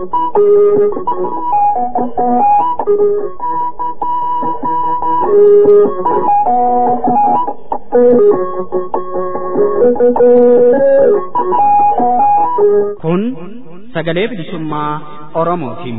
Kun sagalee bilisummaa Oromootiin.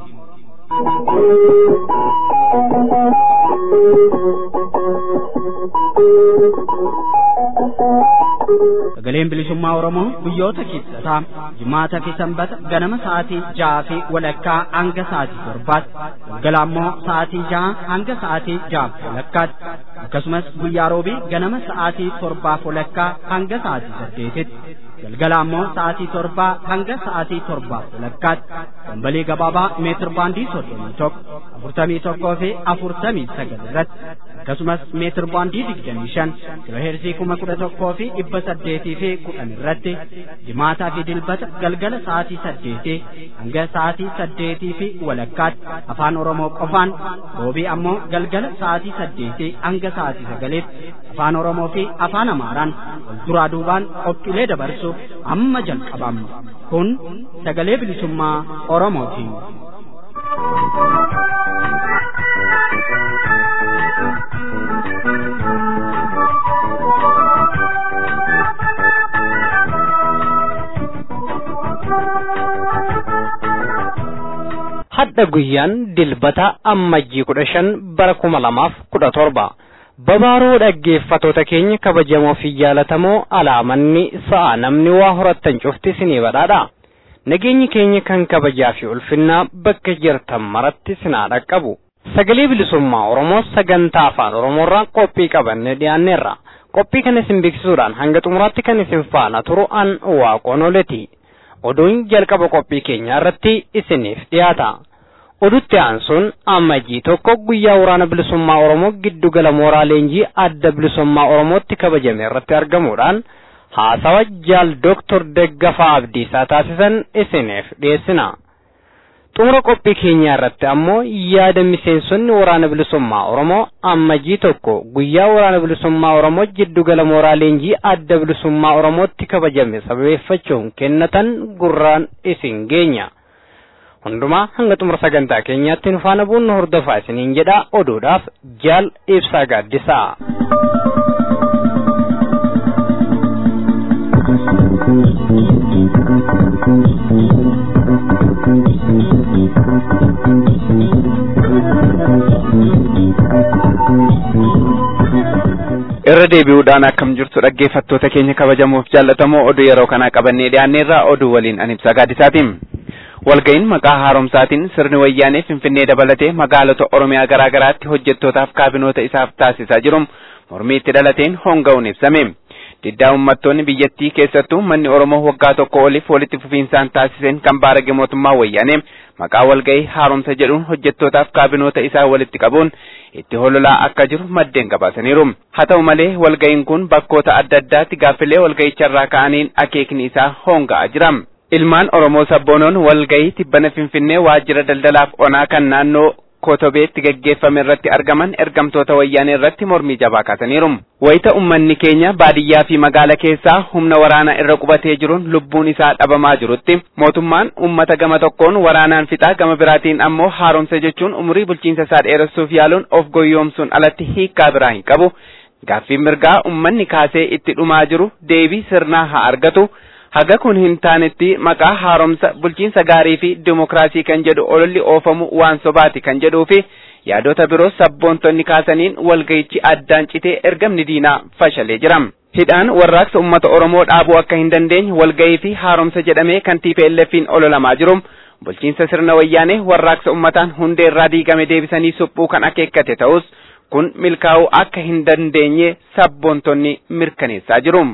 Sagaleen bilisummaa Oromoo guyyoota kibxataa jimaata fi sanbata ganama sa'aatii ja'a fi walakkaa hanga sa'aatii torbaatti galgala ammoo sa'aatii ja'a hanga sa'aatii ja'a walakkaatti akkasumas guyyaa roobii ganama sa'aatii torbaaf walakkaa hanga sa'aatii saddeetitti galgala ammoo sa'aatii torbaa hanga sa'aatii torbaaf walakkaatti dambalii gabaabaa meetir baandii soddomii tokko afurtamii tokkoo fi afurtamii sagal irratti akkasumas meetir baandii digdamii shan kiloheerzii kuma kudha tokkoo fi dhibba saddeetii fi kudhan irratti jimaataa fi dilbata galgala sa'aatii saddeetii hanga sa'aatii saddeetii fi walakkaatti afaan oromoo qofaan roobii ammoo galgala sa'aatii saddeetii hanga sa'aatii sagaliitti afaan oromoo fi afaan amaaraan wal duraa duubaan qophiilee dabarsuuf amma jalqabamna kun sagalee bilisummaa oromootiin. hadda guyyaan dilbata ammajjii kudha shan bara kuma lamaaf kudha torba babaaroo dhaggeeffatoota keenya kabajamoo fi jaalatamoo alaamanni sa'a namni waa horattan cufti isinii badhaadha nageenyi keenya kan kabajaa fi ulfinnaa bakka jirtan maratti sinaa dhaqqabu sagalee bilisummaa oromoo sagantaa afaan oromoorraa qophii qabanne dhiyaanneerra qophii kana isin beeksisuudhaan hanga xumuraatti kan isin faana turu an waaqoon oleti oduun jalqaba qophii keenyaa irratti isiniif dhiyaata. odutti aansuun ammajjii tokko guyyaa waraana bilisummaa oromoo giddugala mooraa leenjii adda bilisummaa oromootti kabajame irratti argamuudhaan haasawa jaal doktor Deggafaa Abdiisaa taasisan isiniif dhiyeessina. xumura qophii keenyaa irratti ammoo yaada miseensonni waraana bilisummaa oromoo ammajjii tokko guyyaa waraana bilisummaa oromoo giddugala mooraa leenjii adda bilisummaa oromootti kabajame sababeeffachuun kennatan gurraan isin geenya. hundumaa hanga xumura sagantaa keenyaatti nu faana buunnu hordofaa isiniin jedha oduudhaaf jaal ibsaa gaaddisaa. irra deebi'uudhaan akkam jirtu dhaggeeffattoota keenya kabajamoof jaallatamoo oduu yeroo kanaa qabannee dhiyaanneerraa oduu waliin an ibsaa gaaddisaatiin. walga'iin maqaa haaromsaatiin sirni wayyaanee finfinnee dabalatee magaalota oromiyaa garaa garaatti hojjettootaaf kaabinoota isaaf taasisaa jiru mormii itti dhalateen honga'uun ibsame diddaa uummattoonni biyyattii keessattuu manni oromoo waggaa tokko oliif walitti fufiinsaan taasiseen kan baarage mootummaa wayyaanee maqaa walga'ii haaromsa jedhuun hojjettootaaf kaabinoota isaa walitti qabuun itti hololaa akka jiru maddeen gabaasaniiru haa ta'u malee walga'iin kun bakkoota adda addaatti gaaffilee walga'icharraa ka'aniin akeekni isaa honga'aa jira. ilmaan oromoo sabboonoon walga'ii tibbana finfinnee waajjira daldalaaf onaa kan naannoo kotobeetti gaggeeffame irratti argaman ergamtoota wayyaanee irratti mormii jabaa kaasaniiru wayita ummanni keenya baadiyyaa fi magaala keessaa humna waraanaa irra qubatee jiruun lubbuun isaa dhabamaa jirutti mootummaan ummata gama tokkoon waraanaan fixaa gama biraatiin ammoo haaromsa jechuun umurii bulchiinsa isaa dheeressuuf yaaluun of goyyoomsuun alatti hiikkaa biraa hin qabu gaaffiin mirgaa ummanni kaasee itti dhumaa jiru deebii sirnaa haa argatu haga kun hin taanetti maqaa haaromsa bulchiinsa gaarii fi dimokiraasii kan jedhu ololli oofamu waan sobaati kan jedhuu fi yaadota biroo sabboontonni kaasaniin walga'ichi addaan citee ergamni diinaa fashalee jira. Hidhaan warraaqsa uummata Oromoo dhaabuu akka hin dandeenye walga'ii fi haaromsa jedhamee kan TPLF'n ololamaa jiru. Bulchiinsa sirna wayyaanee warraaqsa uummataan hundee irraa diigame deebisanii suphuu kan akeekkate ta'us kun milkaa'uu akka hin dandeenye sabboontonni mirkaneessaa jiru.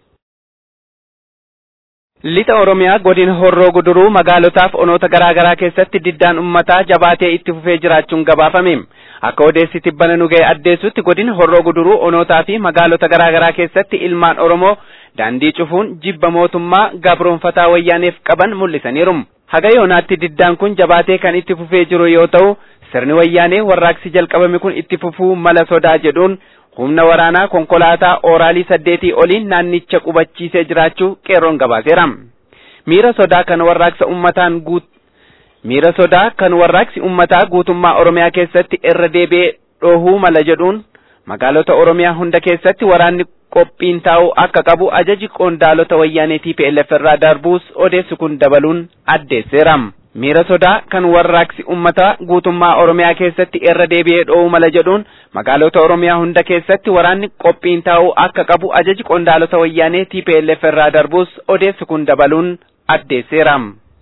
Lixa Oromiyaa godina Horroo Guduruu magaalotaaf onoota garaa garaa keessatti diddaan uummataa jabaatee itti fufee jiraachuun gabaafame. Akka odeessi tibbana nu ga'e addeessutti godina Horroo Guduruu onootaa fi magaalota garaa garaa keessatti ilmaan Oromoo daandii cufuun jibba mootummaa gabroonfataa wayyaaneef qaban mul'isaniiru. Haga yoonaatti diddaan kun jabaatee kan itti fufee jiru yoo ta'u sirni wayyaanee warraaqsi jalqabame kun itti fufuu mala sodaa jedhuun humna waraanaa konkolaataa ooraalii saddeetii oliin naannicha qubachiisee jiraachuu qeerroon gabaaseera. Miira sodaa kana warraaqsa ummataan guut miira sodaa kan warraaqsi ummataa guutummaa oromiyaa keessatti irra deebi'ee dhohuu mala jedhuun magaalota oromiyaa hunda keessatti waraanni qophiin taa'uu akka qabu ajaji qondaalota wayyaanee TPLF irraa darbuus odeessi kun dabaluun addeesseera. miira sodaa kan warraaqsi ummataa guutummaa oromiyaa keessatti irra deebi'ee dho'uu mala jedhuun magaalota oromiyaa hunda keessatti waraanni qophiin taa'uu akka qabu ajaji qondaalota wayyaanee TPLF irraa darbuus odeessi kun dabaluun addeesseera.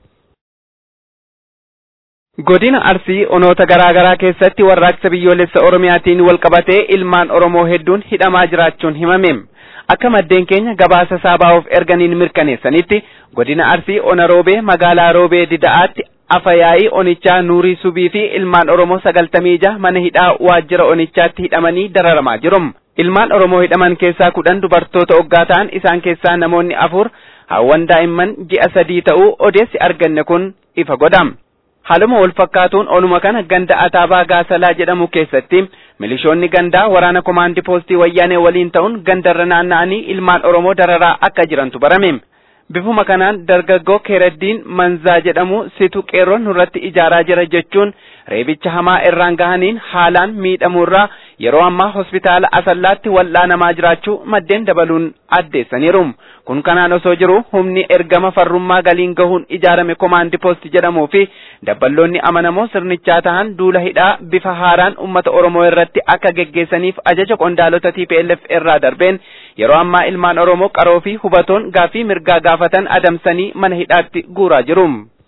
Godina Arsii onoota garaa garaa keessatti warraaqsa biyyoolessa Oromiyaatiin wal qabatee ilmaan Oromoo hedduun hidhamaa jiraachuun himame. Akka maddeen keenya gabaasa saabaa'uuf erganiin mirkaneessanitti godina Arsii ona roobee magaalaa roobee dida'aatti afayaa'ii onichaa nuurii subii fi ilmaan Oromoo sagaltamii jaha mana hidhaa waajjira onichaatti hidhamanii dararamaa jiru. Ilmaan Oromoo hidhaman keessaa kudhan dubartoota oggaa ta'an isaan keessaa namoonni afur hawwan daa'imman ji'a sadii ta'uu odeessi arganne kun ifa godha. Haaluma wal fakkaatuun onuma kana ganda ataabaa gaasalaa jedhamu keessatti milishoonni gandaa waraana komaandii poostii wayyaanee waliin ta'uun gandarra naanna'anii ilmaan Oromoo dararaa akka jirantu barame. Bifuma kanaan dargaggoo Keeraddiin Manzaa jedhamu situ qeerroon nurratti ijaaraa jira jechuun reebicha hamaa irraan gahaniin haalaan miidhamuurraa yeroo ammaa hospitaala asallaatti wal'aanamaa jiraachuu maddeen dabaluun addeessaniiru. Kun kanaan osoo jiru humni ergama farrummaa galiin gahuun ijaarame komaandi poosti jedhamuu fi dabballoonni amanamoo sirnichaa tahan duula hidhaa bifa haaraan uummata Oromoo irratti akka geggeessaniif ajaja qondaalota TPLF irraa darbeen yeroo ammaa ilmaan Oromoo qaroo fi hubatoon gaafii mirgaa gaafatan adamsanii mana hidhaatti guuraa jiru.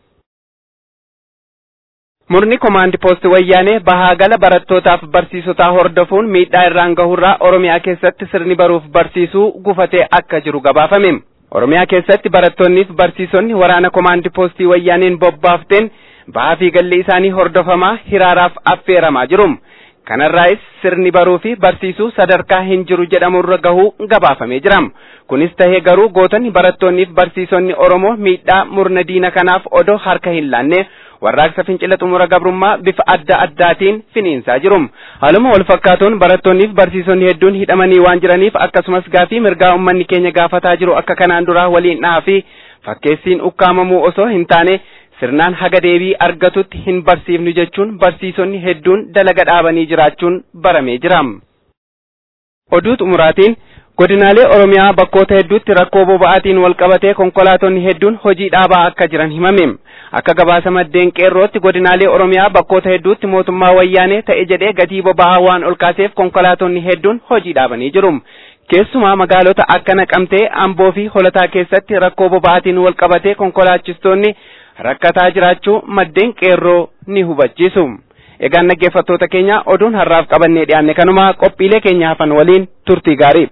Murni komaandi poosti wayyaanee bahaa gala barattootaaf barsiisotaa hordofuun miidhaa irraan gahurraa Oromiyaa keessatti sirni baruuf barsiisuu gufatee akka jiru gabaafame. Oromiyaa keessatti barattoonniif barsiisonni waraana komaandi poostii wayyaaneen bobbaafteen bahaa fi galli isaanii hordofamaa hiraaraaf affeeramaa jiru. Kanarraayis sirni baruu fi barsiisuu sadarkaa hin jiru jedhamurra gahuu gabaafamee jira. Kunis tahee garuu gootonni barattoonniif barsiisonni Oromoo miidhaa murna diina kanaaf odoo harka hin laanne warraaqsa fincila xumura gabrummaa bifa adda addaatiin finiinsaa jiru. Haaluma wal fakkaatuun barattoonniif barsiisonni hedduun hidhamanii waan jiraniif akkasumas gaafii mirgaa uummanni keenya gaafataa jiru akka kanaan duraa waliin dhahaa fi fakkeessiin ukkaamamuu osoo hin taane sirnaan haga deebii argatutti hin barsiifnu jechuun barsiisonni hedduun dalaga dhaabanii jiraachuun baramee jira. Oduu xumuraatiin godinaalee Oromiyaa bakkoota hedduutti rakkoo boba'aatiin wal qabatee konkolaatonni hedduun hojii dhaabaa akka jiran himame. Akka gabaasa maddeen qeerrootti godinaalee Oromiyaa bakkoota hedduutti mootummaa wayyaanee ta'e jedhee gatii boba'aa waan ol kaaseef konkolaatonni hedduun hojii dhaabanii jiru. Keessumaa magaalota akka Naqamtee, Amboo fi Holataa keessatti rakkoo boba'aatiin wal qabatee konkolaachistoonni rakkataa jiraachuu maddeen qeerroo ni hubachiisu. Egaan dhaggeeffattoota keenya oduun har'aaf qabannee dhiyaanne kanuma qophiilee keenya hafan waliin turtii gaarii.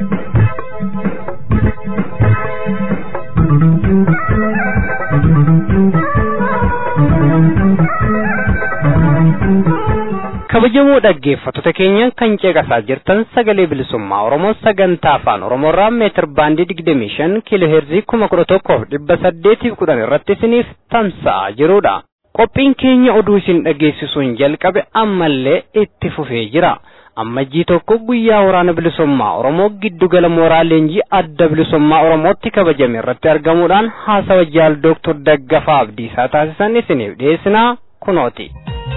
kabajamoo dhaggeeffattoota keenya kan ceeqasaa jirtan sagalee bilisummaa oromoo sagantaa afaan oromoorraa meetir baandii digdamii shan kiiloo heerzii kuma kudha tokkoof dhibba saddeetiif kudhan irratti isiniif tamsa'aa jirudha. Qophiin keenya oduu isin dhageessisuun jalqabe ammallee itti fufee jira. Ammajjii tokko guyyaa waraana bilisummaa Oromoo giddugala mooraa leenjii adda bilisummaa Oromootti kabajame irratti argamuudhaan haasawa jaal Dooktor Daggafaa Abdiisaa taasisan isiniif dhiyeessinaa kunooti.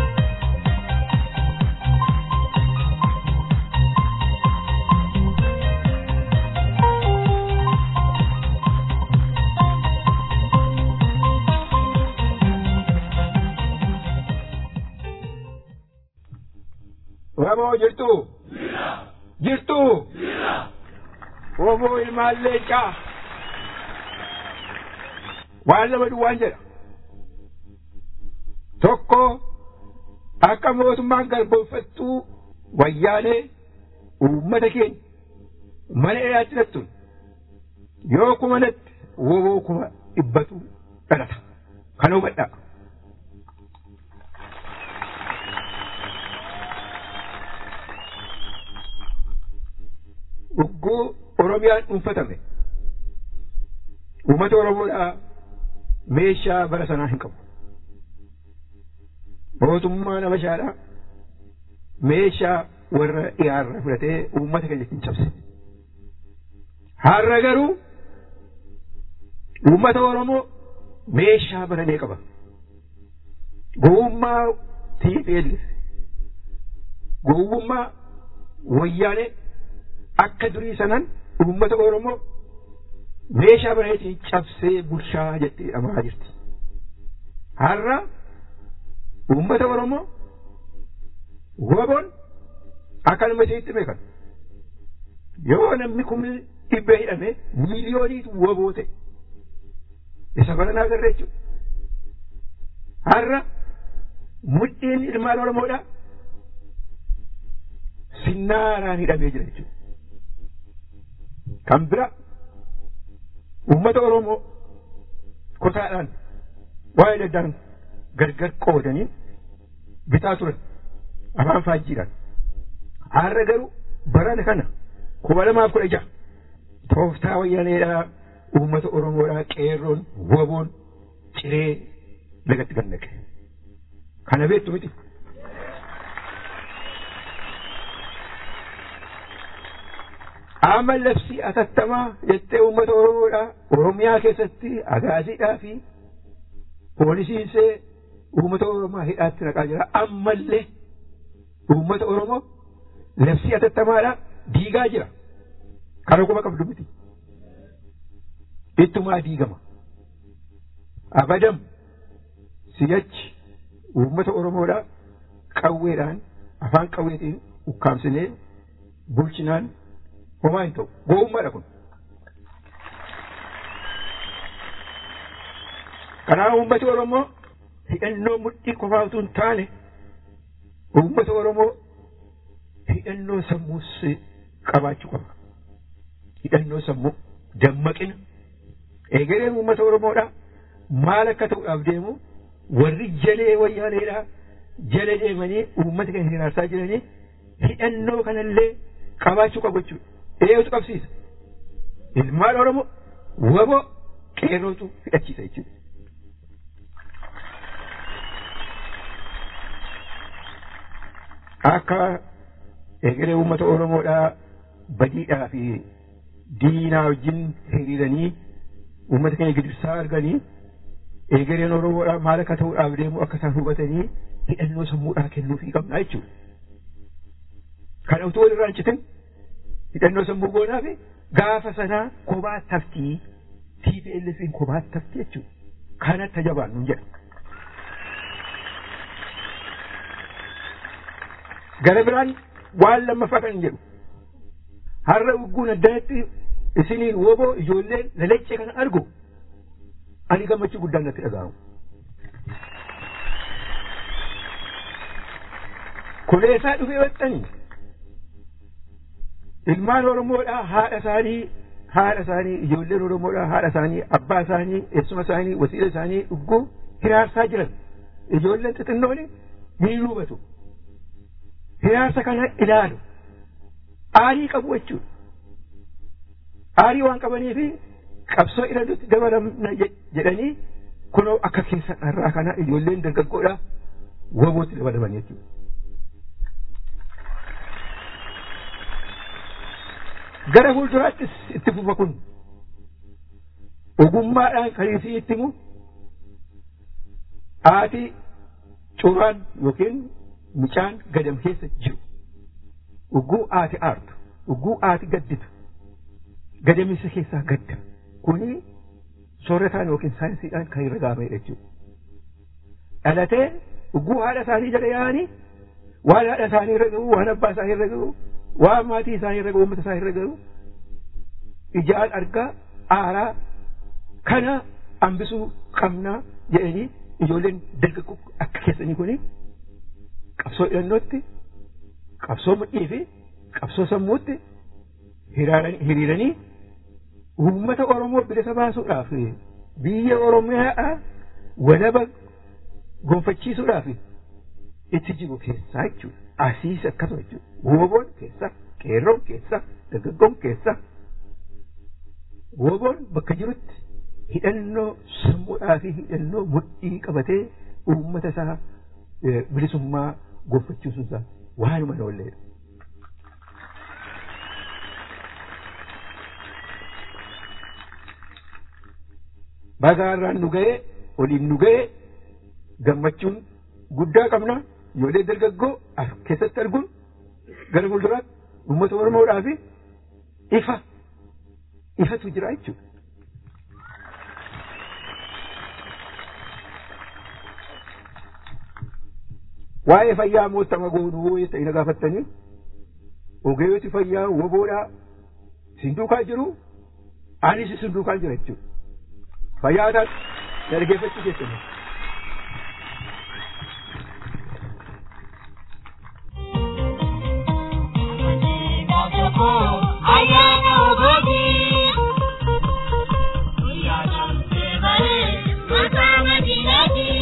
Oromoo jirtu? Jirtu? Oromoo ilmaan leencaa. Waan lama duwwaan jedha. Tokko akka mootummaan garboomfattuu wayyaanee uummata keenya mana dheeraatti dhattuun yoo kumanatti woboo kuma dhibbatu dhalata. Kan hubadhaa. Ugguu Oromiyaan dhuunfatame uummata Oromoodhaa meeshaa bara sanaa hin qabu. Mootummaan Habashaadhaa meeshaa warra dhiyaarra fudhatee uummata keenya hin cabse. Har'a garuu uummata Oromoo meeshaa baranee qaba. gowwummaa TPLF gowwummaa wayyaanee akka durii sanan uummata Oromoo meeshaa bareetiin cabsee bulchaa jettee amaa jirti. Har'a uummata Oromoo waboon akka nama isiitti beekan. Yoo namni kun dhibba hidhame miiliyooniitu waboo ta'e. Isa baranaa agarra jechuudha. Har'a mudhiin ilmaan Oromoodhaa sinnaaraan hidhamee jira jechuudha. Kan bira uummata Oromoo kotaadhaan waa'ee daddaan gargar qoodanii bitaa turan afaan faajjiidhaan. Har'a garuu barana kana kuma lamaaf kudha jaha tooftaa wayyaaneedhaa uummata Oromoodhaa qeerroon waboon ciree lagatti gannaqe. Kana beektu miti. Amma labsii atattamaa jettee uummata Oromoodhaa Oromiyaa keessatti agaasiidhaa fi poolisiinsee uummata Oromoo hidhaatti naqaa jira. Ammallee uummata Oromoo labsii atattamaadhaa diigaa jira. Kana kuma qabdu miti. Ittumaa diigama. Abadam siyachi uummata Oromoodhaa qawweedhaan afaan qawweetiin ukkaamsinee bulchinaan homaa hin ta'u. Gowwummaadha kun. Kanaaf uummati Oromoo hidhannoo mudhii qofaa utuu hin taane uummata Oromoo hidhannoo sammuus qabaachuu qaba. Hidhannoo sammuu dammaqina. Egereen uummata Oromoodhaa maal akka ta'uudhaaf deemu warri jalee wayyaaneedhaa jala deemanii uummata kan hiraarsaa jiranii hidhannoo kanallee qabaachuu qabu jechuudha. Eeyyotu qabsiisa. Ilmaan Oromoo waboo qeerrootu hidhachiisa jechuudha. Akka egeree uummata Oromoodhaa badiidhaa fi diinaa wajjin hiriiranii uummata keenya gidirsaa arganii egereen Oromoodhaa maal akka ta'uudhaaf deemu akka isaan hubatanii hidhannoo sammuudhaa kennuufii qabna jechuudha. Kana utuu walirraa hin citin hidhannoo sammuu goonaa fi gaafa sanaa kophaa taftii TPLFin kophaa taftii jechuudha. Kanatti jabaan nun jedha. Gara biraan waan lammaffaa kan jedhu har'a ugguun addanatti isiniin woboo ijoolleen lalaccee kana argu ani gammachuu guddaan natti dhaga'amu. Kuleessaa dhufee waxxanii ilmaan Oromoodhaa haadha isaanii haadha isaanii ijoolleen Oromoodhaa haadha isaanii abbaa isaanii eessuma isaanii wasiila isaanii dhugguu hiraarsaa jiran ijoolleen xixinnoon ni hubatu. Hiraarsa kana ilaalu aarii qabu jechuudha. Aarii waan qabaniif qabsoo irratti dabalamna jedhanii kunoo akka keessa irraa kana ijoolleen dargaggoodhaa wabootti dabalaman jechuudha. gara fuulduraattis itti fufa kun ogummaadhaan kan isii itti himu haati curaan yookiin mucaan gadam keessa jiru ugguu haati aartu ugguu haati gadditu gadamisa keessaa gadda kuni soorataan yookiin saayinsiidhaan kan irra gaamedha jechuudha. Dhalatee ugguu haadha isaanii jala yaa'anii waan haadha isaanii irra ga'u waan abbaa isaanii irra ga'u waan maatii isaanii irra ga'u uummata isaanii irra ga'u ijaan argaa aaraa kana hambisuu qabnaa jedhanii ijoolleen dargaggoo akka keessanii kuni qabsoo hidhannootti qabsoo mudhii fi qabsoo sammuutti hiriiranii uummata Oromoo bilisa baasuudhaaf biyya Oromiyaa walaba gonfachiisuudhaaf itti jiru keessaa jechuudha. Asiis akkasuma jechuudha. Woboon keessa, qeerroon keessa, dargaggoon keessa. Woboon bakka jirutti hidhannoo sammuudhaa fi hidhannoo mudhii qabatee uummata isaa bilisummaa gonfachiisuusaa waanuma hin oolleedha. Bagaarraan nu ga'ee, oliin nu ga'ee, gammachuun guddaa qabna ijoollee dargaggoo as keessatti arguun gara fuulduraatti uummata oromoodhaa fi ifa ifatu jira jechuudha. waa'ee fayyaa moottama goonuu ta'e na gaafattanii ogeeyyoti fayyaa woboodhaa sin duukaa jiru anis sin duukaa jira jechuudha fayyaa taatu dhaggeeffachuu keessanii. Ayana ogogi, Uyana mtebare, Masama dinati.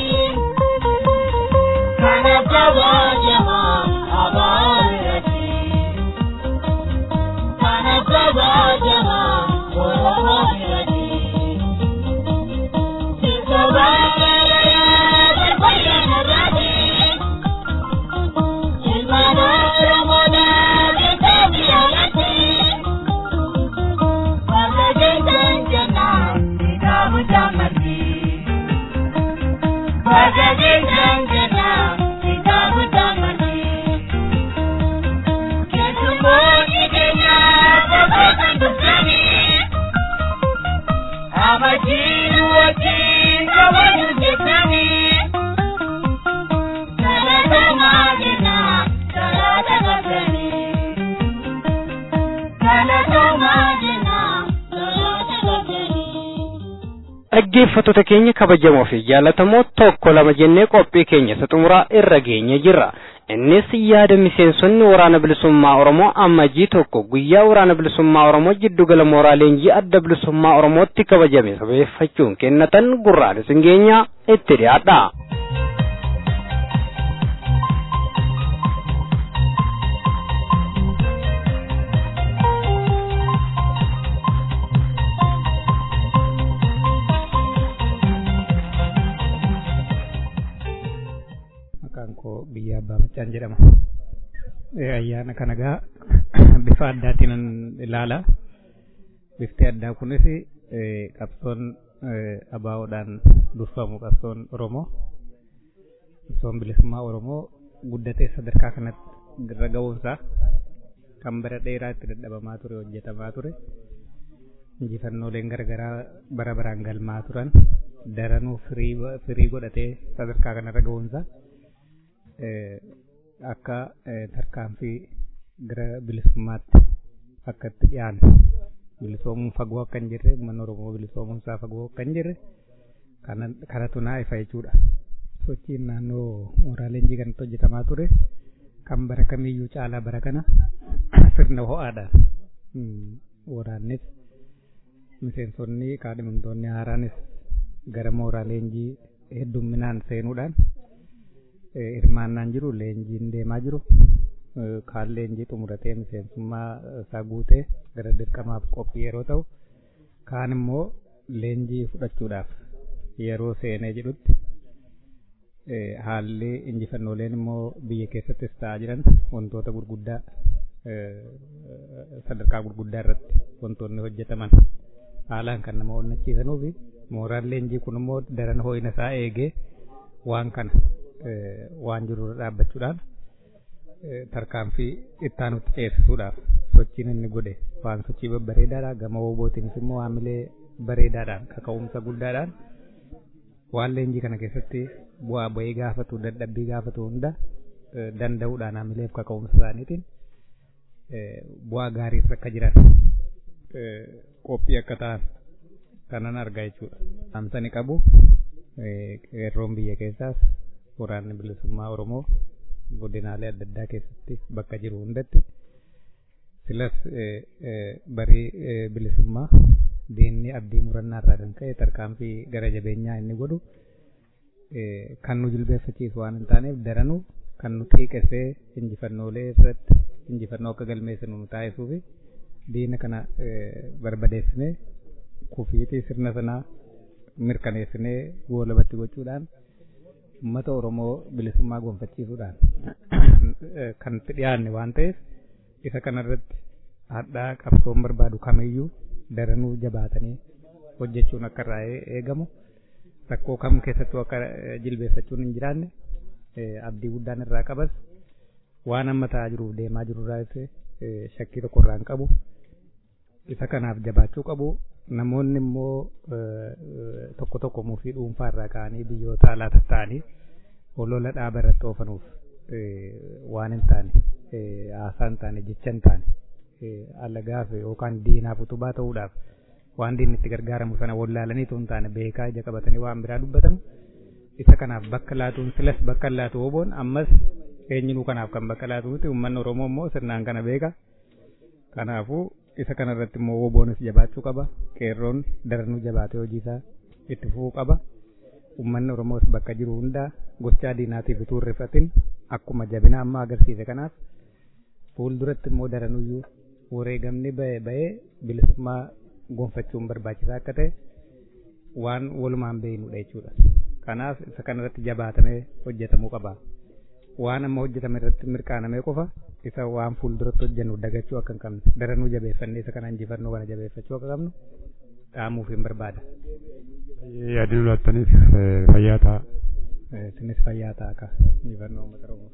dhaggeeffattoota keenya kabajamoo fi jaallatamoo tokko lama jennee qophii keenya isa xumuraa irra geenye jirra innis yaada miseensonni waraana bilisummaa oromoo ammajii tokko guyyaa waraana bilisummaa oromoo jiddugala mooraa leenjii adda bilisummaa oromootti kabajame sabeeffachuun kennatan gurraan isin geenya itti dhiyaadha. maqaan koo biyya abbaa macaan jedhama. Ayyaana kana gaa bifa addaatiin ilaala. Bifti addaa kunis qabsoon abaawoodhaan durfamu qabsoon Oromoo. Qabsoon bilisummaa Oromoo guddatee sadarkaa kanatti irra ga'uunsaa kan bara dheeraa itti dadhabamaa ture hojjetamaa ture. Injifannooleen garaagaraa bara baraan galmaa turan daranuu firii godhatee sadarkaa kanarra ga'uunsaa. akka tarkaanfii gara bilisummaatti akka itti dhiyaanne bilisoomuun fagoo akka hin jirre uummanni Oromoo bilisoomuun isaa fagoo akka hin jirre kanatu naa ifa jechuudha. Sochiin naannoo mooraa leenjii kanatti hojjetamaa ture kan bara kamiyyuu caalaa bara kana sirna ho'aadhaan waraannis miseensonni kaadhimamtoonni haaraanis gara mooraa leenjii heddumminaan seenuudhaan hirmaannaan jiru leenjiin deemaa jiru kaan leenjii xumuratee miseensummaa isaa guutee gara dirqamaaf qophii yeroo ta'u kaan immoo leenjii fudhachuudhaaf yeroo seenee jedhutti haalli injifannooleen immoo biyya keessattis ta'aa jiran wantoota gurguddaa sadarkaa gurguddaa irratti wantoonni hojjetaman haalaan kan nama onnachiisanuu fi mooraan leenjii kun immoo daran ho'ina isaa eegee waan kana waan jiru dhaabbachuudhaan tarkaanfii ittaanutti ceesisuudhaaf sochiin inni godhe waan sochii babbareedaadha gama woobootiinis immoo haamilee bareedaadhaan kaka'umsa guddaadhaan waan leenjii kana keessatti bu'aa bu'ee gaafatu dadhabbii gaafatu hunda danda'uudhaan haamileef kaka'umsa isaaniitiin bu'aa gaarii akka jiran qophii akka ta'an kanan argaa jechuudha. Amsani qabu qeerroon biyya keessaas waraanni bilisummaa Oromoo godinaalee adda addaa keessatti bakka jiru hundatti silas barii bilisummaa diinni abdii murannaa irraa kan ka'e tarkaanfii gara jabeenyaa inni godhu kan nu jilbeeffachiisu waan hin taaneef daranuu kan nu xiiqessee injifannoolee irratti injifannoo akka galmeessinu nu taasisuu fi diina kana barbadeessinee kufiitii sirna sanaa mirkaneessinee goolabatti gochuudhaan uummata Oromoo bilisummaa gonfachiisuudhaan kan itti dhiyaanne waan ta'eef isa kanarratti hadhaa qabsoon barbaadu kamiyyuu daranuu jabaatanii hojjechuun akka irraa eegamu rakkoo kam keessattuu akka jilbeeffachuun hin jiraanne abdii guddaan irraa qabas waan amma ta'aa jiruuf deemaa jirurraas shakkii tokko irraa hin qabu. Isa kanaaf jabaachuu qabu. Namoonni immoo tokko tokko mufii dhuunfaa irraa ka'anii biyyoota alaa tatta'anii olola dhaaba irratti oofanuuf waan hin taane haasaa hin taane jecha hin taane alagaaf yookaan diinaaf utubaa ta'uudhaaf waan diinni itti gargaaramu sana wallaalaniitu hin taane beekaa ija qabatanii waan biraa dubbatan isa kanaaf bakka laatuun silas bakka laatu oboon ammas eenyinuu kanaaf kan bakka laatu miti uummanni oromoo immoo sirnaan kana beeka kanaafuu isa kana irratti immoo oboonis jabaachuu qaba qeerroon daranuu jabaatee hojii isaa itti fufuu qaba uummanni oromoos bakka jiru hundaa gochaa diinaatiif utuu hin rifatin akkuma jabina amma agarsiise kanaaf fuulduratti immoo daranuyyuu wareegamni ba'ee bilisummaa gonfachuun barbaachisaa akka ta'e waan walumaan beeknudha jechuudha. Kanaaf isa kanarratti jabaatamee hojjetamuu qaba. Waan amma hojjetame irratti mirqaanamee qofa isa waan fuulduratti hojjennu dagachuu akka hin qabne daranuu jabeeffannee isa kana injifannoo kana jabeeffachuu akka qabnu dhaamuuf hin barbaada. Yaadni laattaniif fayyaa ta'a. Isinis fayyaa ta'a akka injifannoo uummata Oromoof.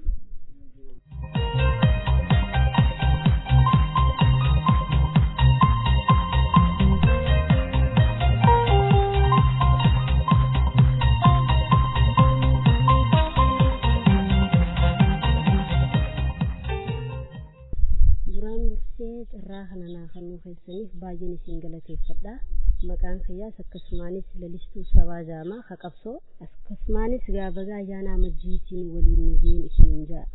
irraa kana naa kennuu keessaniif baay'een isin galateeffadha. Maqaan kiyyaas akkasumaanis lalistuu sabaa jaamaa haqabsoo akkasumaanis gaabagaa ayyaana amajjiitiin waliin nu ga'een isiniin ja'a.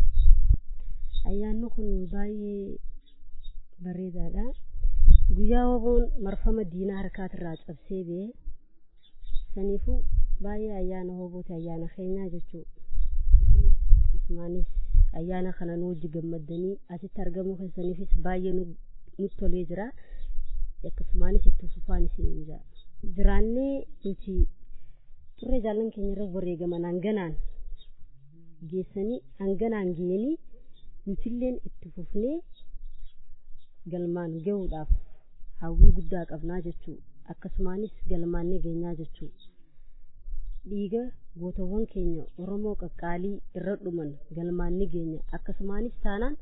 Ayyaanni kun baay'ee bareedaadha. Guyyaa woboon marfama diinaa harkaatirraa cabsee ba'e saniifuu baay'ee ayyaana wobooti ayyaana keenyaa jechuudha. Akkasumaanis ayyaana kana nu wajji gammaddanii asitti argamuu keessaniifis baay'ee nutti tolee jira. Akkasumaanis itti fufaan isiniin jira. Jiraannee nuti turre jaallan keenya irra wareegaman hanganaan geessanii hanganaan geenii nutilleen itti fufnee galmaan gahuudhaaf hawwii guddaa qabnaa jechuu akkasumaanis galmaannee geenyaa jechuu dhiiga gootawwan keenya oromoo qaqqaalii irra dhuman galmaanni geenya akkasumaanis taanaan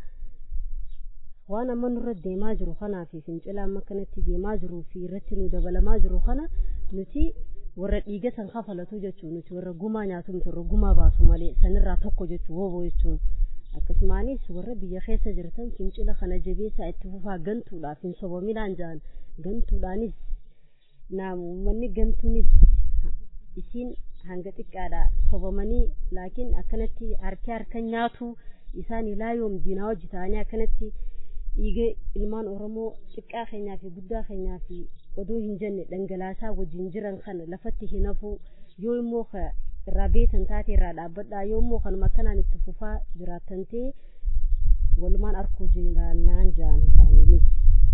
waan amma nurra deemaa jiru kanaa fi fincila amma kanatti deemaa jiruu fi irratti nu dabalamaa jiru kana nuti warra dhiiga san kafalatu jechuun nuti warra gumaa nyaatu miti warra gumaa baasu malee sanirraa tokko jechuu wooboo jechuun akkasumaanis warra biyya keessa jirtan fincila kana jabeessaa itti fufaa gantuudhaaf hin sobominaan ja'an gantuudhaanis naam uummanni gantuunis isiin hanga xiqqaadha sobamanii laakiin akkanatti harki harka nyaatu isaan ilaa yoom diinaa hojii ta'anii akkanatti dhiiga ilmaan oromoo xiqqaa keenyaa fi guddaa keenyaa fi oduu hin jenne dhangalaasaa wajjin jiran kana lafatti hin hafu yoo immoo irraa beetan taate irraa dhaabbadhaa yoo immoo kanuma akkanaan itti fufaa jiraattan ta'e walumaan arkuu jiraannaan ja'an isaaniinis.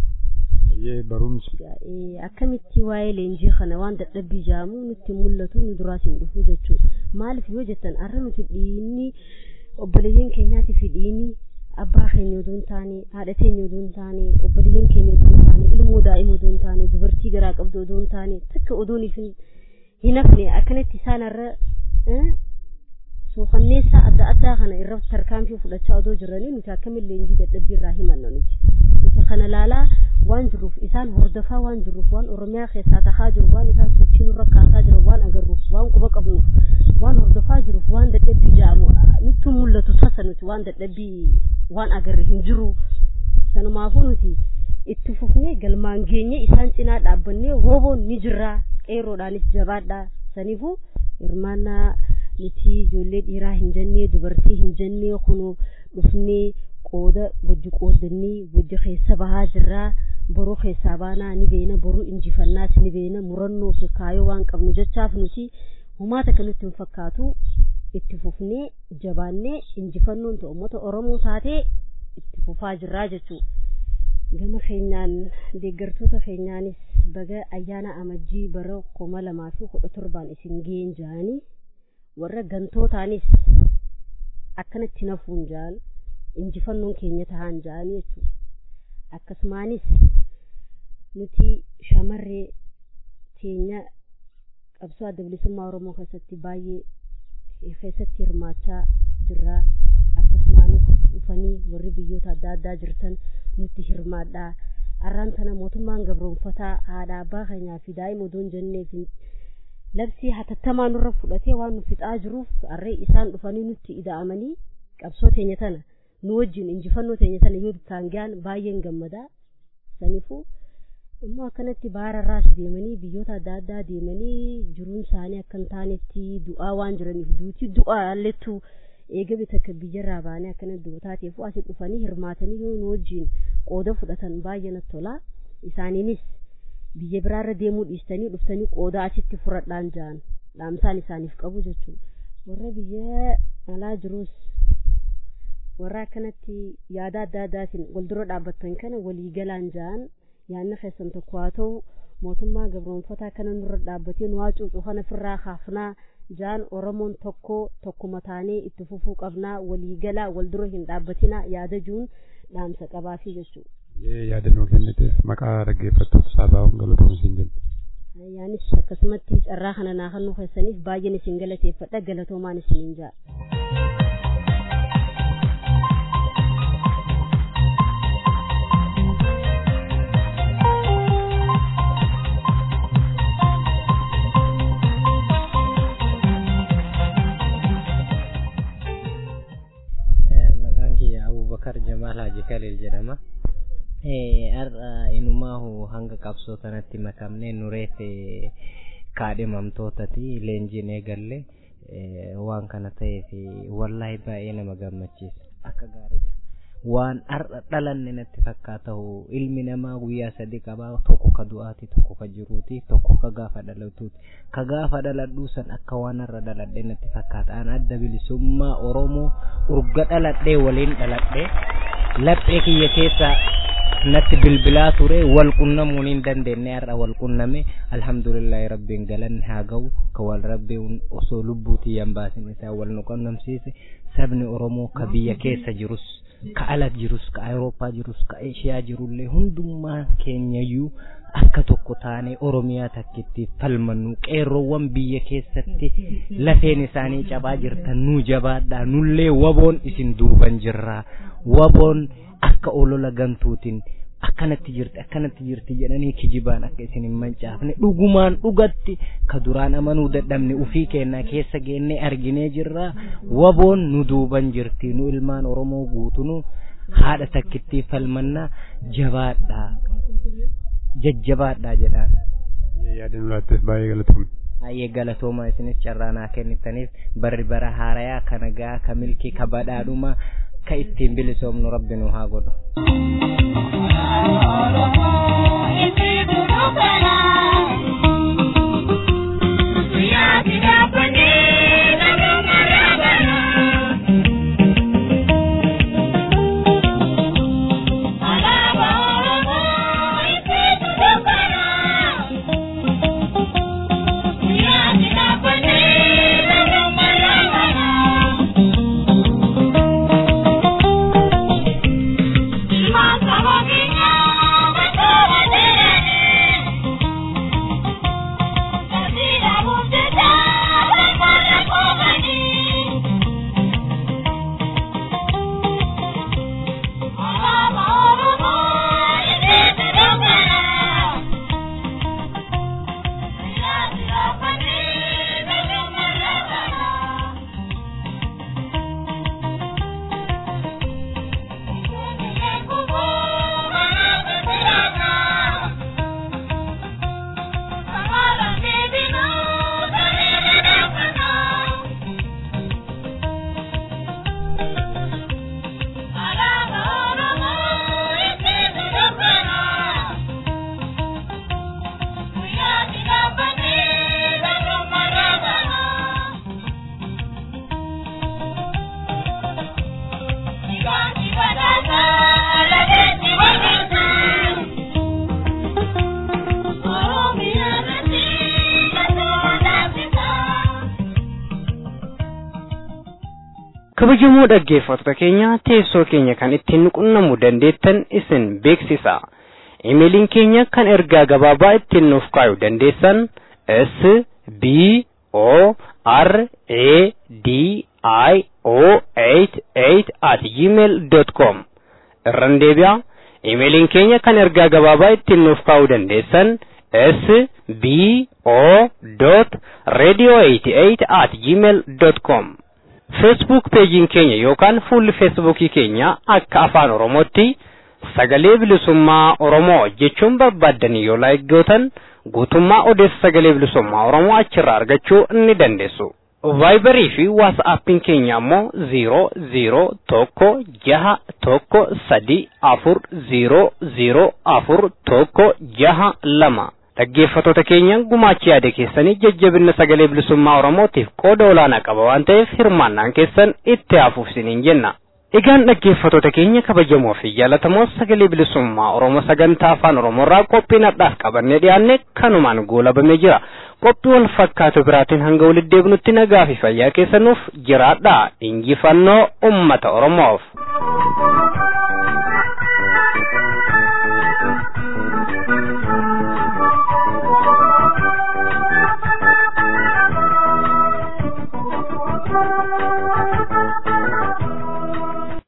barumsi. Akkamitti waa'ee leenjii kana waan dadhabbii jaamu nutti mul'atu nu duraas hin dhufu jechuudha. Maaliif yoo jettan har'a nuti dhiinni obboleeyyiin keenyaati fi dhiinni abbaa keenya oduu hin taane haadha keenya oduu hin taane obboleeyyiin keenya oduu hin taane ilmoo daa'ima oduu hin taane dubartii garaa qabdu oduu hin taane takka oduun hin hafne akkanatti isaan har'a suukanneessa adda addaa kana irratti tarkaanfii fudhachaa odoo jiranii nuti akkamiin leenjii dadhabbii irraa himanna nuti. Nuti kana laalaa waan jiruuf isaan hordofaa waan jiruuf waan oromiyaa keessaa tahaa jiru waan isaan sochii nurra kaasaa jiru waan agarruuf waan quba qabnuuf waan hordofaa jiruuf waan dadhabbii jaamu nutti mul'atu tasa nuti waan dadhabbii waan agarre hin jiru sanumaafuu nuti itti fufnee galmaan geenye isaan cinaa dhaabbannee wooboon ni jirraa qeerroodhaanis jabaadhaa saniifuu hirmaannaa nuti ijoollee dhiiraa hin jennee dubartii hin jennee kunuu dhufnee qooda wajji qoodannee wajji keessa bahaa jirraa boruu keessaa baanaa ni beena boruu injifannaas ni beena murannoo fi kaayoo waan qabnu jechaaf nuti humaata kanatti hin fakkaatu itti fufnee jabaannee injifannoon ta'u uummata oromoo taatee itti fufaa jirraa jechuudha. Gama keenyaan deeggartoota keenyaanis baga ayyaana amajjii bara kuma lamaa fi kudha torbaan isin ga'een ja'anii warra gantootaanis akkanatti nafuun ja'an injifannoon keenya tahaan ja'anii jechuudha. Akkasumaanis nuti shamarree keenya qabsoo adda bilisummaa Oromoo keessatti baay'ee keessatti hirmaachaa jirra akkasumaanis dhufanii warri biyyoota adda addaa jirtan nutti hirmaadhaa arraan tana mootummaan gabroonfataa haadha abbaa keenyaa fi daa'ima odoon jenneef labsii hatattamaa nurra fudhatee waan nu fixaa jiruuf harree isaan dhufanii nutti ida'amanii qabsoo teenya tana nu wajjin injifannoo teenya tana yoo taangaan baay'een gammadaa saniifuu immoo akkanatti bahararraas deemanii biyyoota adda addaa deemanii jiruun isaanii akka hin taanetti du'aa waan jiraniif duuti du'aa allettu eegame takka biyyarraa baanee akkana duutaateef asi dhufanii hirmaatanii yoo nu wajjin qooda fudhatan baay'ee natti tola isaaniinis biyya biraarra deemuu dhiistanii dhuftanii qooda asitti furadhaan ja'an dhaamsaan isaaniif qabu jechuudha warra biyya alaa jirus warra akkanatti yaada adda addaatiin wal dura dhaabbattan kana walii galaan ja'an yaanna keessan tokko haa ta'u mootummaa gabroonfataa kana nurra dhaabbatee nu haa cuucu kana firraa kaafnaa jaan oromoon tokko tokkuma taanee itti fufuu qabnaa walii galaa wal dura hin dhaabbatinaa yaada juun dhaamsa qabaafii jechuudha. yaadannoo kenniteef maqaa dhaggeeffattoota saabaa'uun galatoomuu isin jenna. Yaanis akkasumatti carraa kana naa kennuu keessaniif baay'een isin galateeffadha galatoomaan isiniin ja'a. maqaan kiyya abubakar jamaal haji kaliil jedhama har'a inumaahu hanga qabsoo kanatti makamnee nureef kaadhimamtootati leenjiin eegalle waan kana ta'eef wallaahi baay'ee nama gammachiisa akka gaariidha waan har'a dhalanne natti fakkaatahu ilmi namaa guyyaa sadi qabaa tokko ka du'aati tokko ka jiruuti tokko ka gaafa dhalatuuti ka gaafa dhaladhuu san akka waan har'a dhaladhe natti fakkaata an adda bilisummaa oromoo urga dhaladhee waliin dhaladhee laphee kiyya keessa natti bilbilaa ture wal qunnamuun hin dandeenye har'a wal qunname alhamdulillahi rabbiin galanni haa ga'u ka wal rabbiin osoo lubbuutii yan baasin isaa wal nu qunnamsiise sabni oromoo ka biyya keessa jirus ka ala jirus ka awurooppaa jirus ka eeshiyaa jirullee hundummaan keenyayyuu akka tokko taanee oromiyaa takkitti falmannu qeerroowwan biyya keessatti lafeen isaanii cabaa jirtan nu jabaadhaa nullee waboon isin duuban jirraa waboon akka olola gantuutiin akkanatti jirti akkanatti jirti jedhanii kijibaan akka isin hin mancaafne dhugumaan dhugatti ka duraan amanuu dadhabne ufii keenna keessa geennee arginee jirra waboon nu duuban jirti nu ilmaan oromoo guutunu haadha takkittii falmannaa jabaadhaa jajjabaadhaa jedhaan. yaadannoo laatteef baay'ee galatoomne. baay'ee galatoomaa isinis carraa naa kennitaniif barri bara haarayaa ka nagaa ka milkii ka badhaadhuma ka ittiin bilisoomnu rabbi nu haa godhu. kabajamoo dhaggeeffattoota keenya teessoo keenya kan ittiin qunnamuu dandeettan isin beeksisa imeeliin keenya kan ergaa gabaabaa ittiin nuuf kaa'uu dandeessan s b o r a d i o 88 at gmail dot com irran deebi'a imeeliin keenya kan ergaa gabaabaa ittiin nuuf kaa'uu dandeessan s b o dot radio 88 at gmail dot com feesbuuk peejiin keenya yookaan fuulli feesbuukii keenya akka afaan oromootti sagalee bilisummaa oromoo jechuun barbaaddanii yoo laayikootan guutummaa odeessa sagalee bilisummaa oromoo achirraa argachuu ni dandeessu. vaayibarii fi waasaappiin keenya ammoo ziiroo ziiroo tokko jaha tokko sadi afur ziiroo ziiroo afur tokko jaha lama. dhaggeeffatoota keenya gumaachi yaada keessanii jajjabina sagalee bilisummaa oromootiif qooda olaanaa qaba waan ta'eef hirmaannaan keessan itti hafuuf isiniin jenna. Egaan dhaggeeffatoota keenya kabajamoo fi jaallatamoo sagalee bilisummaa Oromoo sagantaa afaan Oromoorraa qophii nadhaaf qabannee dhiyaanne kanumaan goolabamee jira. Qophii wal fakkaatu biraatiin hanga walitti deebinutti nagaa fi fayyaa keessanuuf jiraadhaa injifannoo uummata Oromoof.